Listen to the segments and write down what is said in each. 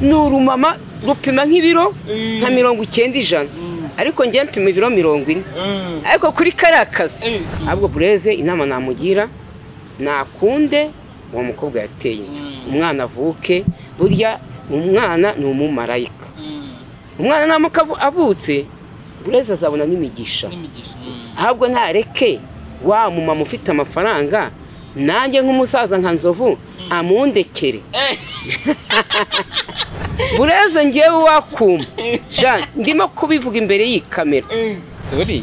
ni urumama rupima nk'ibiro nka mirongo icyenda ijana ariko njye mpima ibiro mirongo ine ariko kuri kariya kazi ahubwo bureze inama namugira nakunde uwo mukobwa yateye inda umwana avuke burya umwana ni umumarayika umwana namuka avutse bureze azabona n'imigisha ahubwo ntareke wa mumama ufite amafaranga nanjye nk'umusaza nka nzovu amundekere bureze ngewe wakuma jean ndimo kubivuga imbere y'iyi kamera sori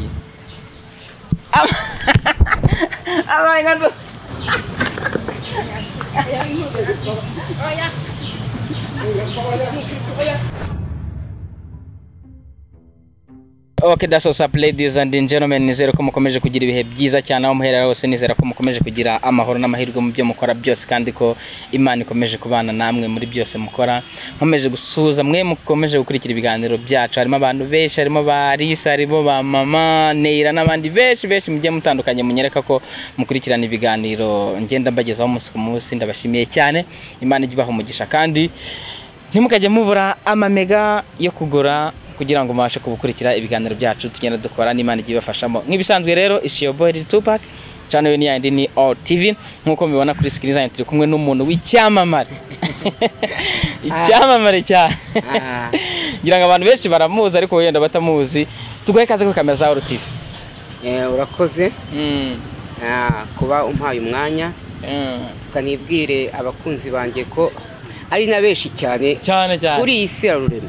Okay, that's what's up ladies and gentlemen nizere ko mukomeje kugira ibihe byiza cyane aho muherera hose nizera ko mukomeje kugira amahoro n'amahirwe mu byo mukora byose kandi ko imana ikomeje kubana namwe muri byose mukora nkomeje gusuhuza mwe mukomeje gukurikira ibiganiro byacu harimo abantu benshi harimo ba Lisa harimo ba mama Neira n'abandi benshi benshi mugiye mutandukanye munyereka ko mukurikirana ibiganiro ngenda mbagezaho umunsi ku munsi ndabashimiye cyane imana ijye ibaha umugisha kandi ntimukajye mubura amamega yo kugura kugira ngo mubashe kubukurikira ibiganiro byacu tugenda dukora n'imana igiye ibafashamo nk'ibisanzwe rero ishiyoboyi tupac cano yo yandi ni all tv nk'uko mubibona kuri sikirini zanyu turi kumwe n'umuntu w'icyamamare icyamamare cyane ngira ngo abantu benshi baramuzi ariko wenda batamuzi tuguhe ikaze kuri kamera za all tv Eh, urakoze Ah, kuba umpaye umwanya ukanibwire abakunzi banjye ko ari na benshi cyane cyane cyane kuri iyi si ya rurema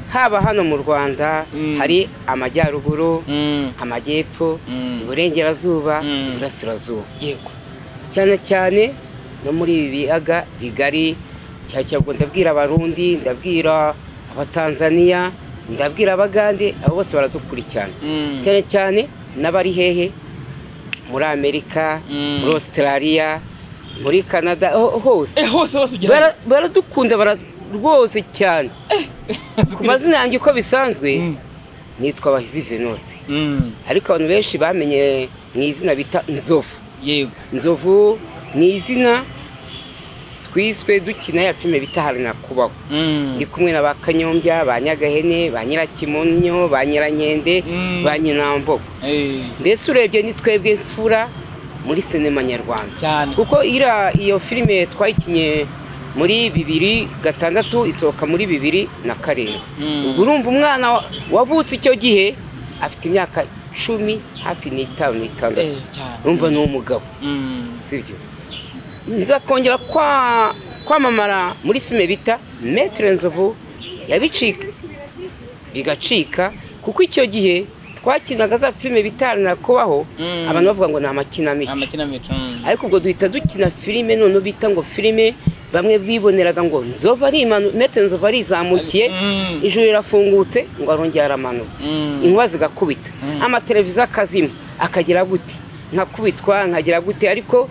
haba hano mu rwanda Mm. hari amajyaruguru Mm. amajyepfo Mm. iburengerazuba Mm. iburasirazuba cyane cyane no muri ibi biyaga bigari cyane cyane ubwo ndabwira abarundi ndabwira abatanzaniya ndabwira abagande abo bose baradukurikirana Mm. cyane cyane n'abari hehe muri amerika Mm. muri australia muri canada ho- hose Eh, hose hose Bara- baradukunda bara- rwose cyane ku mazina yanjye uko bisanzwe Mm. nitwa abahizi venuste Mm. ariko abantu benshi bamenye mu izina bita nzovu yego nzovu ni izina twiswe dukina ya filime bita hari nakubaho Mm. ndi kumwe na ba kanyombya ba nyagahene ba nyirakimonyo ba nyirankende Mm. ba nyinambogo Eh, mbese urebye ni twebwe mfura muri sinema nyarwanda cyane kuko iriya iyo filime twayikinye muri bibiri gatandatu isohoka muri bibiri na karindwi Mm. ubwo urumva umwana wa- wavutse icyo gihe afite imyaka cumi hafi n'itanu n'itandatu Eh, cyane urumva ni umugabo Mm. sibyo nza kongera kwa- kwamamara muri filime bita metere nzovu yabicika bigacika kuko icyo gihe twakinaga za filime bita na kubaho Mm. abantu bavuga ngo ni Nta amakinamico makinamico mm. ariko ubwo duhita dukina filime noneho bita ngo filime bamwe biboneraga ngo nzova arimanu metere nzovu arizamukiye Mm. ijuru rirafungutse ngo arongera aramanutse Mm. inkuba zigakubita Mm. amateleviziyo akazima akagira gute nkakubitwa nkagira gute ariko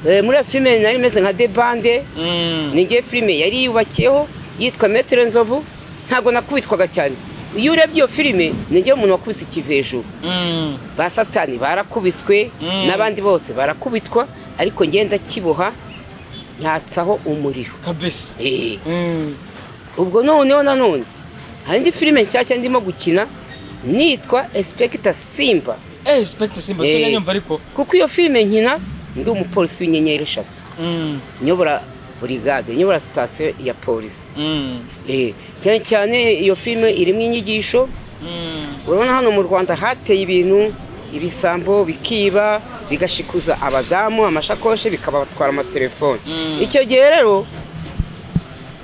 eh, muri iyo filime nari imeze nka debande Mm. ninjye filime yari yubakiyeho yitwa metere nzovu ntabwo nakubitwaga cyane iyo urebye iyo filime ninjye umuntu wakubise ikivi hejuru Mm. ba satani barakubiswe Mm. n'abandi bose barakubitwa ariko ngenda kiboha nyatsaho umuriro kabisa Eh. Mm. ubwo noneho nanone hari indi filime nshyashya ndimo gukina nitwa espekita simba Eh, Spectre Simba, Eh. sikuja nyumva ariko. kuko iyo filime nkina ndi umupolisi w'inyenyeri eshatu Mm. nyobora burigade nyobora sitasiyo ya polisi Mm. Eh, cyane cyane iyo filime irimo inyigisho Mm. urabona hano mu rwanda hateye ibintu ibisambo bikiba bigashikuza abadamu amashakoshi bikabatwara amatelefoni Mm. icyo gihe rero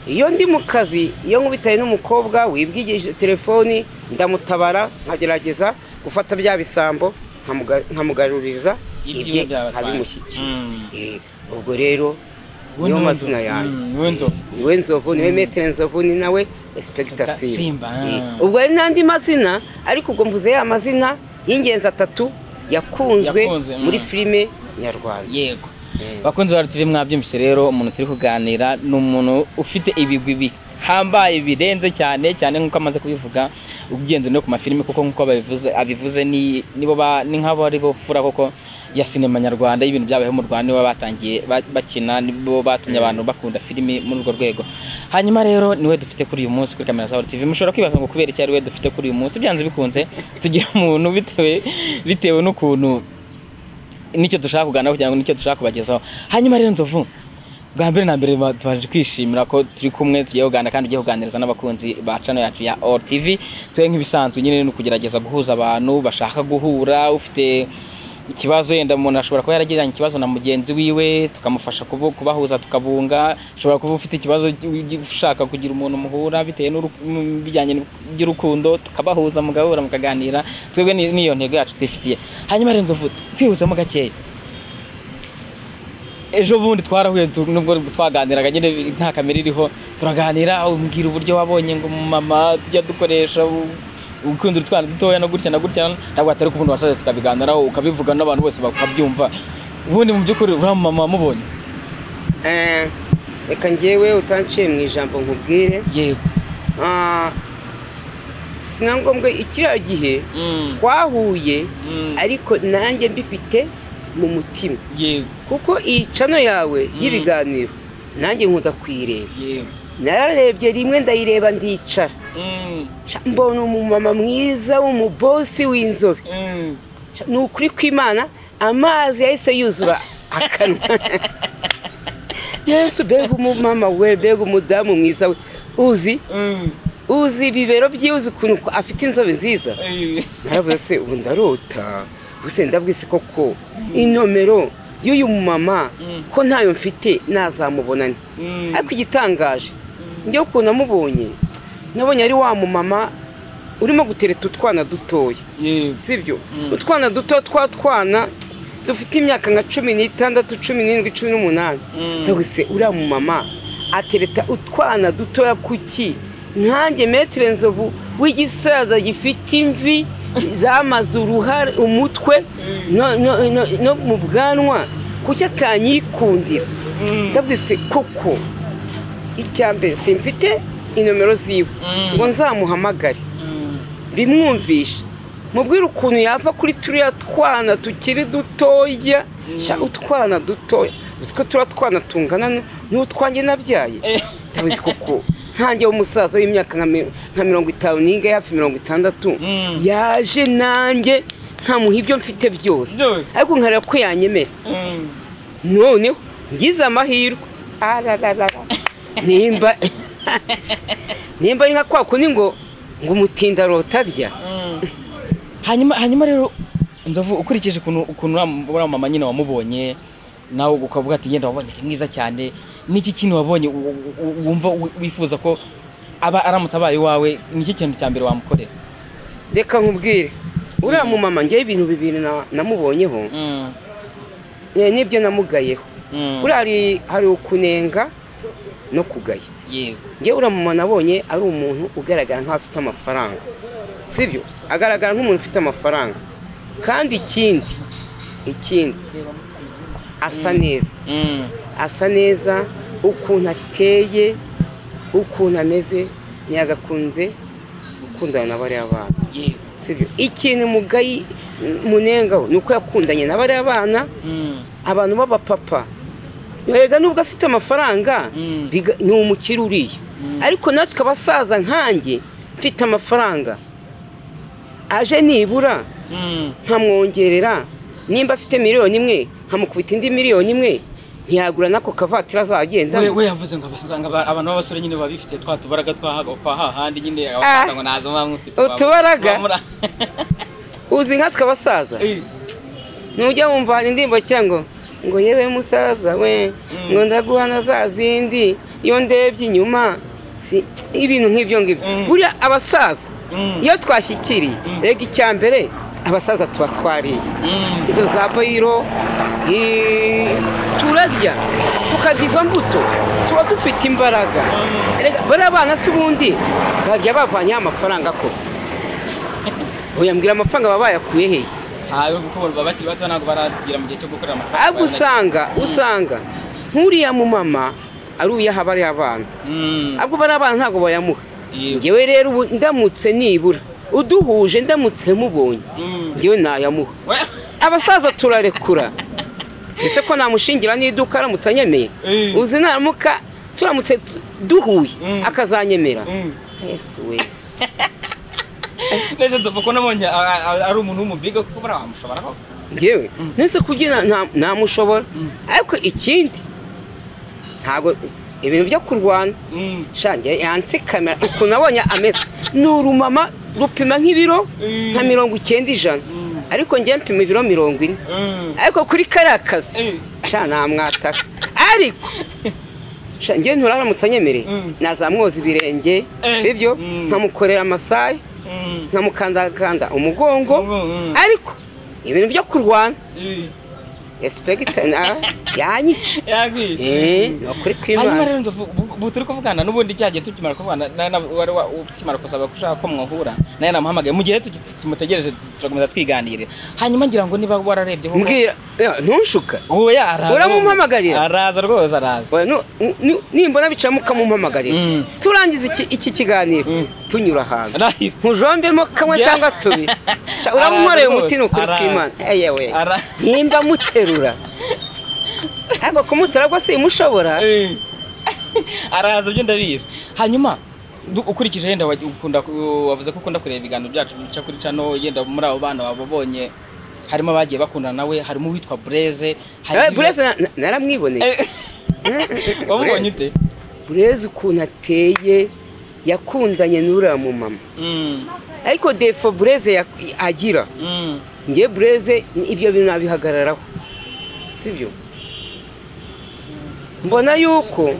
iyo ndi mu kazi iyo nkubitaye n'umukobwa wibwigije telefoni ndamutabara nkagerageza gufata bya bisambo nkamuga- nkamugaruriza ibye Ibyiwe byabatwaye. nkabimushyikiye Mm. Eh, ubwo rero Wowe niyo ni mazina Nzovu. yanjye Mm, wowe Nzovu. Eh, niwe nzovu niwe metere nzovu ni nawe espekita Espekita Simba, simba Eh, ah. ubwo hari n'andi mazina ariko ubwo mvuze ya mazina y'ingenzi atatu yakunzwe Yakunzwe, mm. muri filime nyarwanda yego Eh. bakunzi ba RTV mwabyumvise rero umuntu turi kuganira ni umuntu ufite ibigwi bihambaye birenze cyane cyane nk'uko amaze kubivuga ugenze no ku mafilime kuko nk'uko babivuze abivuze ni nibo ba ni nk'abo ari bo mfura koko ya sinema nyarwanda y'ibintu byabayeho mu Rwanda nibo batangiye ba- bakina nibo batumye abantu bakunda filimi muri urwo rwego hanyuma rero niwe dufite kuri uyu munsi kuri kamera Sahara TV mushobora kwibaza ngo kubera iki ari we dufite kuri uyu munsi byanze bikunze tugira umuntu bitewe bitewe n'ukuntu nicyo dushaka kuganira kugira ngo nicyo dushaka kubagezaho hanyuma rero nzovu bwa mbere na mbere ba- tubanje kwishimira ko turi kumwe tugiye kuganira kandi ugiye kuganiriza n'abakunzi ba channel yacu ya All TV twe nk'ibisanzwe nyine ni ukugerageza guhuza abantu bashaka guhura ufite ikibazo yenda umuntu ashobora kuba yaragiranye ikibazo na mugenzi wiwe tukamufasha kubu- kubahuza tukabunga ushobora kuba ufite ikibazo ugi- ushaka kugira umuntu muhura bitewe n'uru- mu bijyanye by'urukundo tukabahuza mugahura mukaganira twebwe ni- niyo ntego yacu twifitiye hanyuma rero nzovu twihuzemo gakeya ejo bundi twarahuye tu- nubwo twaganiraga nyine nta kamera iriho turaganira umbwira uburyo wabonye ngo mama tujya dukoresha u- gukundira utwana dutoya no gutya na gutya ntabwo atari kubundi washaje tukabiganiraho ukabivuga n'abantu bose bakabyumva ubundi mu by'ukuri uriya mama wamubonye Eh, reka njyewe utanciye mu ijambo nkubwire yego Ah, si na ngombwa ikiriya gihe Mm, twahuye mm, ariko nanjye mbifite mu mutima yego kuko iyi cano yawe y'ibiganiro nanjye nkunda kuyireba yego nararebye rimwe ndayireba ndicara Mm, Sha, mbona umumama mwiza w'umubosi w'inzobe mm. Sha, ni ukuri kw'imana amazi yahise yuzura akanwa yesu mbega umumama we mbega umudamu mwiza we uzi uzi ibibero byiwe uzi ukuntu ko afite inzobe nziza naravuze se ubu ndarota ubuse ndabwise koko inomero y'uyu mumama Mm. ko ntayo mfite nazamubonane Mm. ariko igitangaje njyewe ukuntu amubonye nabonye ari wa mumama urimo gutereta utwana dutoya yego sibyo Mm. utwana duto twa twana dufite imyaka nka cumi n'itandatu cumi n'indwi cumi n'umunani Mm. ndabwise uriya mumama atereta utwana dutoya kuki nkanjye metire nzovu w'igisaza gifite imvi zamaze uruhare umutwe no, no, no, no mu bwanwa kuki atanyikundira Mm. ndabwise koko icya mbere simfite inomero ziwe Mm. ngo nzamuhamagare Mm. bimwumvisha mubwire ukuntu yava kuri turiya twana tukiri dutoya sha utwana dutoya uzi ko turiya twana tungana nu- n'utwanjye nabyaye ndabizi koko ntange w'umusaza w'imyaka nka mi- nka mirongo itanu n'ingahe hafi mirongo itandatu Mm. yaje nanjye nkamuha ibyo mfite byose Byose. ariko nkareba ko yanyemera Mm. noneho ngize amahirwe arararara nimba nimba ari nka kwa kundi ngo ngo umutinda arota arya hanyuma hanyuma rero nzovu ukurikije ukuntu ukuntu uriya- uriya mama nyine wamubonye nawe ukavuga ati yenda wabonye ari mwiza cyane n'iki kintu wabonye u- u- u- wumva wi- wifuza ko aba aramutse abaye iwawe n'iki kintu cya mbere wamukorera reka nkubwire uriya mumama njyewe ibintu bibiri na- namubonyeho Mm, eh, nibyo namugayeho mm, buriya hari- hari ukunenga no kugaya yego njyewe uriya mumama nabonye ari umuntu ugaragara nk'aho afite amafaranga sibyo agaragara nk'umuntu ufite amafaranga kandi ikindi ikindi asa neza Mm, asa neza ukuntu ateye ukuntu ameze ntiyagakunze gukundana na bariya bana yego sibyo ikintu mugayi munengaho ni uko yakundanye na bariya bana Mm, abantu b'abapapa yega nubwo afite amafaranga Mm. biga- ni umukire uriya ariko natwe abasaza nkanjye mfite amafaranga aje nibura mm, nkamwongerera nimba afite miliyoni imwe nkamukubita indi miliyoni imwe ntiyagura n'ako kavatiri azagenda we we yavuze ngo abasanga aba- abantu b'abasore nyine baba bifite twa tubaraga twa ha- twa hahandi nyine abasaza ngo naza mwamufite utubaraga? uzi nkatwe abasaza nujya wumva hari indirimbo cyangwa ngo ngo yewe musaza we Mm. ngo ndaguhana za zindi iyo ndebye inyuma si- ibintu nk'ibyo ngibyo Mm. buriya abasaza Mm. iyo twashyikiriye Mm. rega icya mbere abasaza tuba twariye Mm, izo za boyiro eh, turarya tukarya izo mbuto tuba dufite imbaraga Mm. Erega bariya bana si ubundi barya bavanyeho amafaranga ko uyambwira amafaranga baba bayakuye hehe hayo kuko baba bakiri bato ntabwo baragera mu gihe cyo gukorera amafaranga ahubwo usanga usanga nk'uriya mumama ari uyaha bariya abana Mm, ahubwo bariya abana ntabwo bayamuha yego ngewe rero ubu ndamutse nibura uduhuje ndamutse mubonye ngewe nayamuha abasaza turarekura ese ko namushingira n'iduka aramutse anyemeye Eh. uzi naramuka turamutse tu- duhuye Mm. akazanyemera yesu we neza nzovu ko nabonye a- a- a- ari umuntu w'umubiga kuko buriya wamushobora koko ngewe nese kugira nta- namushobora Mm. ariko ikindi ntabwo ibintu byo kurwana Mm. shange yanse kamera ukuntu abonye ameze ni urumama rupima nk'ibiro Mm. nka mirongo icyenda ijana Mm. ariko ngewe mpima ibiro mirongo ine Mm. ariko kuri kariya kazi Eh. sha namwataka ariko sha ngewe nturaramutse anyemereye Mm. nazamwoza ibirenge Eh. sibyo Mm. nkamukorera amasaye Mm. nkamukandakanda umugongo Mm. ariko ibintu byo kurwana Eh. respekite na- yanyica Yagwiye. Eh, ni ukuri hanyuma kw'imana rero nzovu bu- bu turi kuvugana n'ubundi cyagiye tukimara kuvugana na- na- wari wa- ukimara gusaba ko ushaka ko mwahura nawe namuhamagaye mu gihe tuki- tumutegereje turakomeza twiganirira hanyuma ngira ngo niba wararebyeho mbwira ya, ntushuka ubu ya araza Uramumpamagarira? araza rwose araza Oya, nu- nu- nimbona bicamo ukamumpamagarira Mm. turangiza iki- iki kiganiro Mm. tunyura ahantu Araza. nkujombemo kamwe Yeah. cyangwa tubiri Sha, uramunkoreye Araza umuti ni ukuri rwose, kw'imana eyewe Ara- nimba muterura ntabwo kumutora rwose imushobora Eh. araza byo ndabizi hanyuma du- ukurikije yenda wa- ukunda ku- wavuze ko ukunda kureba ibiganiro byacu bica kuri cano yenda muri abo bana wababonye harimo abagiye bakundana nawe harimo uwitwa bureze Eh, bureze na- na- naramwiboneye Mm, mm, mm, mm, wamubonye Bureze. ute bureze ukuntu ateye yakundanye n'uriya mumama Mm, ariko defo bureze yak- agira mm. ngewe bureze ni- ibyo bintu nabihagararaho sibyo mbona yuko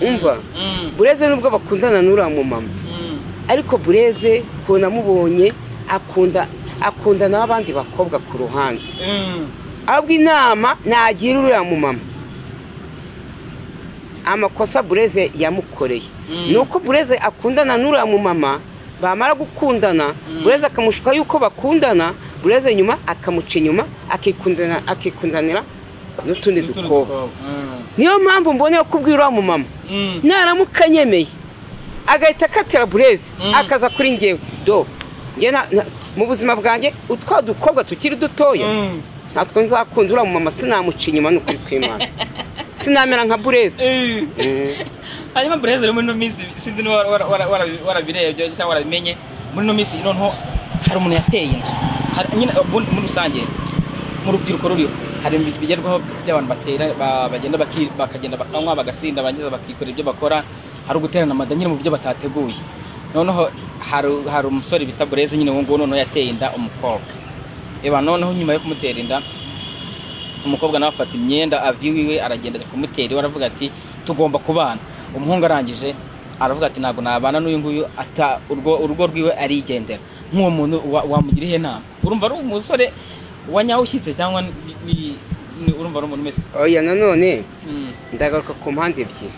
umva Mm, bureze nubwo bakundana n'uriya mumama mm, ariko bureze ukuntu amubonye akunda akunda n'abandi bakobwa ku ruhande mm. ahubwo inama nagira uriya mumama amakosa bureze yamukoreye Mm. ni uko bureze akundana n'uriya mumama bamara gukundana bureze akamushuka yuko bakundana bureze nyuma akamuca inyuma akikundana- akikundanira n'utundi Utundi dukobwa dukobwa. Mm, niyo mpamvu mboneye kubwira uriya mumama mm. naramuka anyemeye agahita akatira bureze Mm. akaza kuri ngewe do njye na- na- mu buzima bwanjye utwa dukobwa tukiri dutoya Mm. natwe nzakunda uriya mumama sinamuca inyuma ni ukuri kw'imana sinamera nka bureze Eh. Mm. hanyuma bureze rero muri ino minsi sinzi niba wara- wara- wara- warabirebye cyangwa warabimenye muri ino minsi noneho hari umuntu yateye inda Hari- nyine ubundi muri rusange mu rubyiruko ruriho hari ibintu bigerwaho by'abantu batera ba- bagenda baki- bakagenda bakanywa bagasinda barangiza bakikorera ibyo bakora hari uguterana amada nyine mu buryo batateguye noneho hari hari umusore bita bureze nyine uwo nguwo noneho yateye inda umukobwa reba noneho nyuma yo kumutera inda umukobwa nawe afata imyenda avi iwe aragenda ajya kumutera iwe aravuga ati tugomba kubana umuhungu arangije aravuga ati ntabwo nabana n'uyu nguyu ata urwo urugo rwiwe arigendera nk'uwo muntu wa- wamugira ihe nama urumva ari umusore wa nyawushyitse cyangwa ni- ni- ni- urumva ari umuntu wese oya nanone Mm, ndagaruka ku mpande ebyiri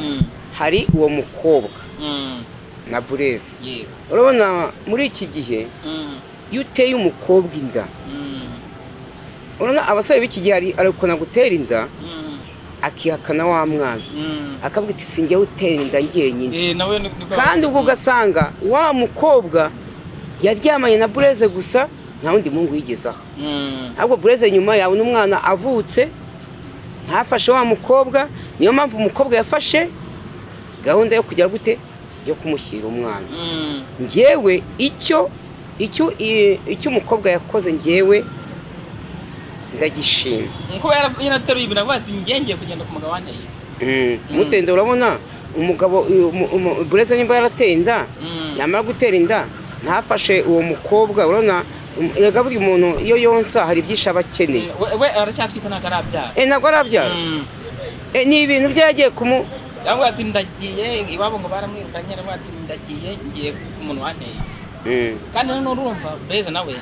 mm, hari uwo mukobwa mm, na bureze yego, urabona muri iki gihe mm, iyo uteye umukobwa inda mm, urabona abasore b'iki gihe ari- arikunda gutera inda mm, akihakana wa mwana mm. akavuga ati sinjye utera inda njyenyine Eh, nawe ni- niko- kandi ubwo ugasanga wa mukobwa yaryamanye na bureze gusa nta wundi muhungu yigezaho Mm, ahubwo bureze nyuma yabona umwana avutse ntafashe wa mukobwa niyo mpamvu umukobwa yafashe gahunda yo kujya gute yo kumushyira umwana mm, ngewe icyo icyo i- icyo umukobwa yakoze ngewe ndagishima kuba yara- yarateruye ibintu avuga ati njye ngiye kugenda ku mugabane Mm, mutende urabona umugabo uyu mu- umu- bureze nimba yarateye inda Mm, yamara gutera inda ntafashe uwo mukobwa urabona um- erega buri muntu iyo yonsa hari ibyinshi aba akeneye we- we aracyatwite ntabwo arabyara Eh, ntabwo arabyara Mm. Eh, ni ibintu byo yagiye kumu Aravuga ati ndagiye iwabo ngo baramwirukanye aravuga ati ndagiye ngiye ku muntu wanteye Mm. kandi noneho urumva bureza nawe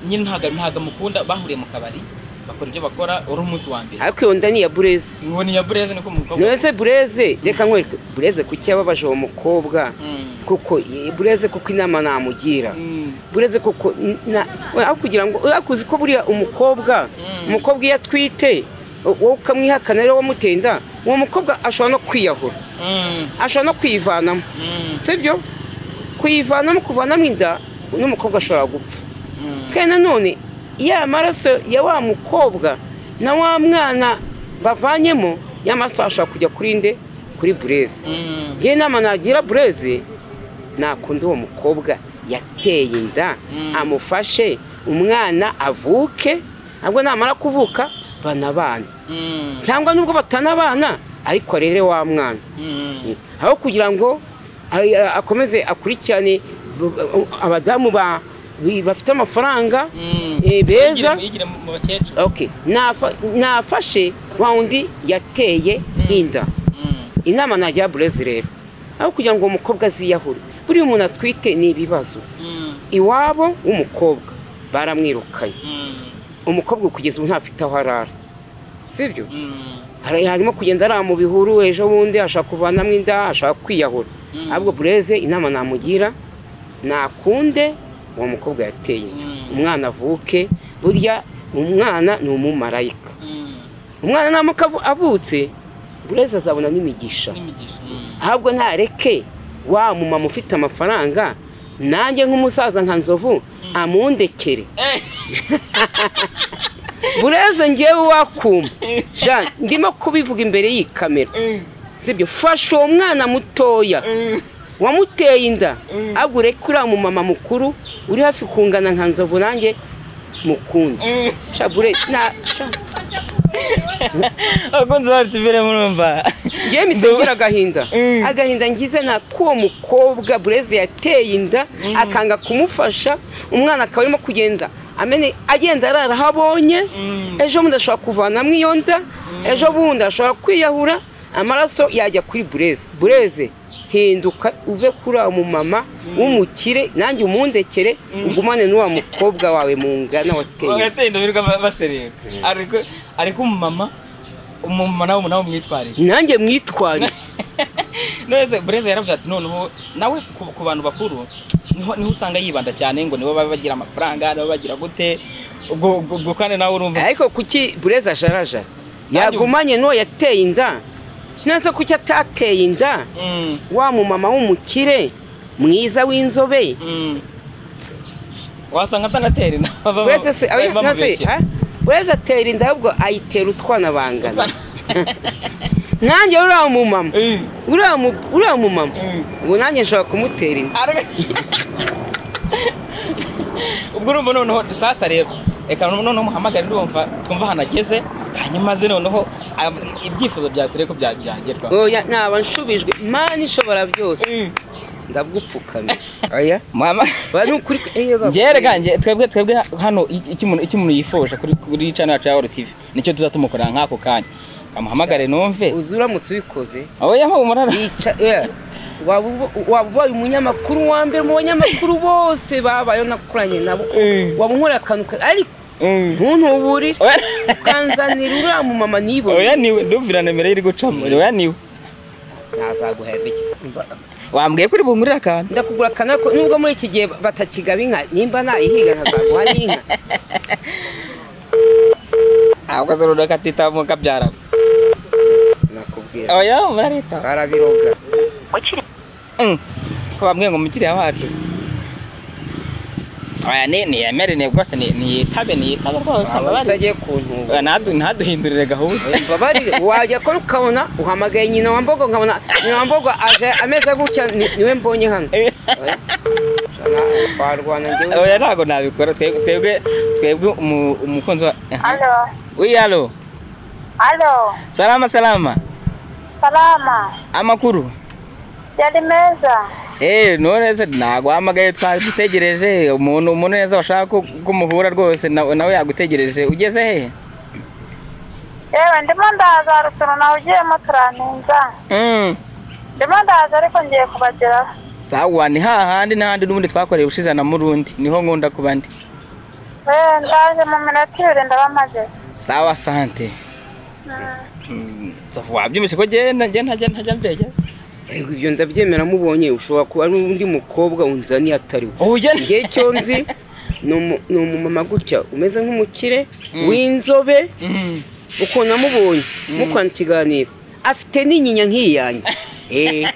nyine ntabwo ntabwo amukunda bahuriye mu kabari bakora ibyo bakora uri umunsi wa mbere ariko iyo nda ni iya bureze ngo ni iya bureza niko umukobwa none se bureze reka nkwereke bureze kuki yababaje uwo mukobwa Mm. kuko i- bureze kuko inama namugira Mm. bureze koko na- we- aho kugira ngo ariko uzi ko buriya umukobwa Mm. umukobwa iyo atwite u- wowe ukamwihakana rero wamuteye inda uwo mukobwa ashobora no kwiyahura Mm. ashobora no kwivanamo Mm. sibyo kuyivanamo kuvanamo inda n'umukobwa ashobora gupfa kandi nanone ya maraso ya wa mukobwa na wa mwana bavanyemo ya maraso ashobora kujya kuri nde kuri bureze njyewe inama nagira bureze nakunda uwo mukobwa yateye inda amufashe umwana avuke ntabwo namara kuvuka banabana cyangwa nubwo batanabana ariko arere wa mwana aho kugira ngo ay- a- akomeze akurikirane bu- bu- abadamu ba- bi- bafite amafaranga eh, beza yigire mu bakecuru Okay. Nafa- nafashe wa wundi yateye inda inama nagira burezi rero aho kugira ngo uwo mukobwa aziyahure buriya umuntu atwite ni ibibazo iwabo w'umukobwa baramwirukanye umukobwa kugeza ubu ntafite aho arara sibyo Hari- harimo kugenda arara mu bihuru ejo bundi ashaka kuvanamo inda ashaka kwiyahura ahubwo bureze inama namugira nakunde uwo mukobwa yateye inda Mm. umwana avuke burya umwana ni umumarayika umwana namuka avu- avutse bureze azabona n'imigisha ahubwo ntareke wa mumama ufite amafaranga nanjye nk'umusaza nka nzovu amundekere bureze ngewe wakuma jean ndimo kubivuga imbere y'iyi kamera sibyo fasha uwo mwana mutoya wamuteye inda ahubwo ureke uriya mumama mukuru uri hafi kungana nka nzovu nanjye mukunda shabure na sha- abakunzi ba rtv murumva Yewe misengera agahinda Mm. agahinda ngize nta k'uwo mukobwa bureze yateye inda akanga kumufasha umwana akaba arimo kugenda amene agenda arara aho abonye Mm. ejo bundi ashobora kuvanamo iyo nda ejo bundi ashobora kwiyahura amaraso yajya kuri bureze bureze hinduka uve kuri uwo mumama w'umukire nanjye umundekere ugumane n'uwa mukobwa wawe mu ngana wateye inda." bagatenda birirwa baserera ariko ariko umumama umumama nawe nawe umwitwarire nanjye mwitwarire neza bureze yaravuze ati noneho nawe ku, ku bantu bakuru niho niho usanga yibanda cyane ngo nibo baba bagira amafaranga nibo bagira gute ubwo ubwo- ubwo kandi nawe urumva ariko kuki bureza ajarajara Nanjye yagumanye n'uwo yateye inda ntaza kuki atateye inda Mm, wa mumama w'umukire mwiza w'inzobe mm. wasanga atanatera inama baba- bureza se aba- baba ntazi, bamubeshya. ha? bureza atera inda ahubwo ayitera utwana bangana nanjye uriya mumama Mm, uriya mu- uriya mumama mm. ubu nanjye nshobora kumutera inda Ariko- ubwo urumva noneho sasa rero reka noneho muhamagare ndumva twumva ahantu ageze hanyuma ze noneho am- ibyifuzo bya ture ko bya- byagerwaho oya naba nshubijwe mani ishobora byose Mm. ndagupfukamira oya Muhama- ba ni ukuri eye baba. njyewe reka twebwe twebwe hano iki- icyo umuntu icyo umuntu yifuje kuri kuri channel yacu ya Oro TV nicyo tuzatumukorera nk'ako kanya amuhamagare numve uzi uramutse ubikoze aho yaho umurara Yica- yeah. waba uba- waba ubaye umunyamakuru wa mbere mu banyamakuru bose babayeho nakoranye nabo Mm. waba unkorera akantu ka- ariko ntuntuburire ukanzanira uriya mumama nibone oya niwe ndumvira nimero iri gucamo oya niwe ntazaguhererekeza wambwiye kuri bungurira akantu ndakugura akantu ariko nubwo muri iki gihe batakigaba inka nimba nayihiga nkazaguha n'inka ntabwo azi runaka atitamu kabyara sinakubwira oya murarita barabiroga Mm. ko bamwe ngo mukiriya wacu se. oya ni niyemere ni rwose ni- niyitabe niyitabe rwose waba amabari utagiye kuntuba ntaduhindurire gahunda mbabarire wajya ko ukabona uhamagaye nyina wa mbogo nkabona nyina wa mbogo aje ameze gutya ni- niwe mbonye hano Oya, twarwana njyewe oya ntabwo nabikora twebwe twebwe- twebwe umu- umukunzi wa Halo, Oui, allô. halo, Salama salama. salama, Amakuru. yari meza, Eh, none se naguhamagaye twagutegereje umuntu umuntu neza washaka ko- kumuhura rwose na- nawe yagutegereje ugeze he? yewe ndimo ndaza rutono nawe ugiyemo turantinza, Mm. ndimo ndaza ariko ngiye kubageraho, Sawa ni hahandi n'ahandi n'ubundi twakoreye ushize na murundi niho nkunda kuba ndi. eh ndaje mu minota ibiri ndaba mpageze, Sawa sante. Mm. Mm. Safu wabyumvise ko genda genda ntajya ntajya mbegeza. Yego, ibyo ndabyemera mubonye ushobora kuba ari undi mukobwa unzaniye atari we Oh ugenda. igihe cyo nzi ni umu- ni umumama gutya umeze nk'umukire w'inzobe Mm. ukuntu namubonye mukorana ikiganiro afite n'inyinya nk'iyanjye Eh,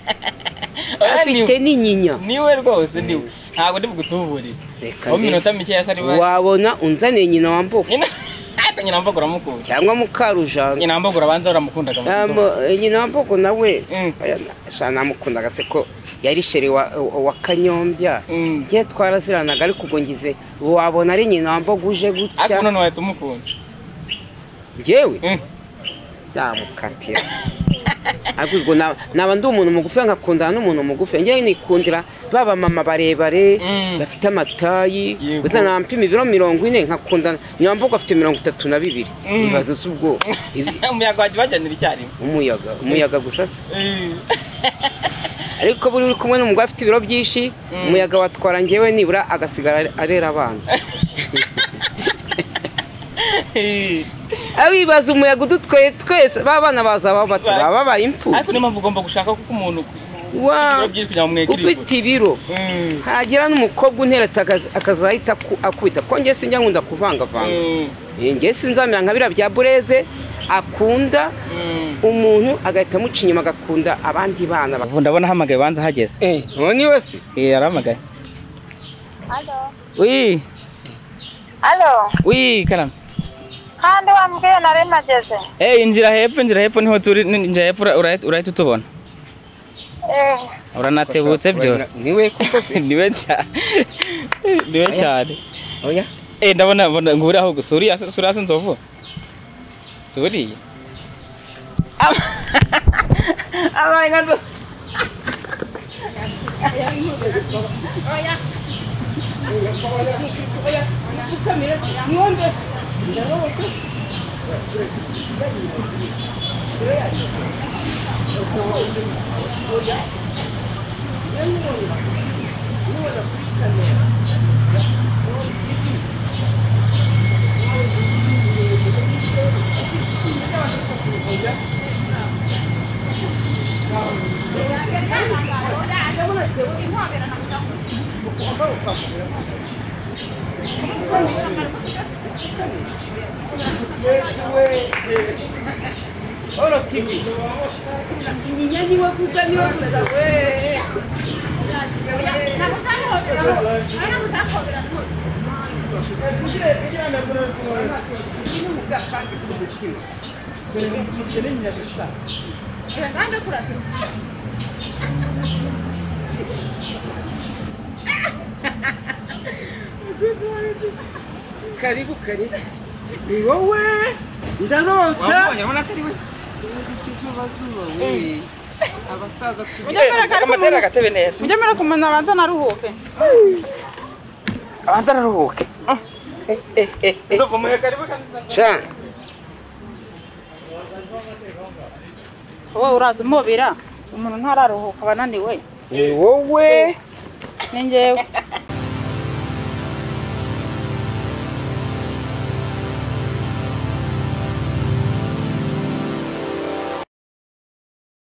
Oya, ni- afite n'inyinya niwe rwose niwe ntabwo ndi bugutuburire Reka aho ndebe. iminota mike yasa niba wabona unzaniye nyina wambuka nyina ariko nyina mvuga uramukunda cyangwa mukarujanga nyina mvuga urabanza uramukundaga mu Ah, nzovu. mu- eh, nyina wambuka nawe Mm. oya, na- sha namukundaga se ko yari shere wa, wa kanyombya Mm. ngiye twaraziranaga ariko ubwo ngize wabona ari nyina wambuka uje ariko gutya none wahita umukunda ngewe Mm. namukatira ariko ubwo na- naba ndi umuntu mugufi nkakundana n'umuntu mugufi ngewe nikundira baba mama barebare Mm. bafite amatayi Yego. gusa nampima ibiro mirongo ine nkakundana nyina wambuka afite mirongo itatu na bibiri Mm. ibibazo z'ubwoko Ibi- umuyaga wajya ubajyanira icyarimwe umuyaga umuyaga gusa se ariko buri uri kumwe n'umugore afite ibiro byinshi umuyaga watwara ngewe nibura agasigara arera abana abibaza umuyaga udutweye twese ba bana bazaba bato baba babaye ariko imfubyi niyo mpamvu ugomba gushaka kuko umuntu Wa- ufite ibiro byinshi kugira ngo ufite mwekiribwe ibiro hagira n'umukobwa untereta akaza- akazahita aku- akubita ko njye sinjya nkunda kuvangavanga njye sinzamera nka biriya bya bureze akunda umuntu agahita amuca inyuma agakunda abandi bana ubu ndabona ahamagaye banza hageze uwo ni we se eh yarahamagaye Halo. uyi Halo. uyi karame Kandi wambwiye nari nageze. eh injira hepfo injira hepfo niho turi ni- injira hepfo ura- urahita urahita utubona Eh, uranatebutse byo ni we kuko se niwe cyane niwe cyane oya eh ndabona mbona ngo uri aho gusa uri hasi- uri hasi inzovu si uriya abaye nka nzovu karibu karibu ni wowe ndarota wamubonye urabona atari wese Eh. abasaza tubiri amatera agatebe neza Mujye mbere kumenya abanza naruhuke. abanza araruhuke nzovu muhe karibu kandi sha Wowe uraza umubira umuntu ntararuhuka aba ananiwe. ni wowe Ni njyewe.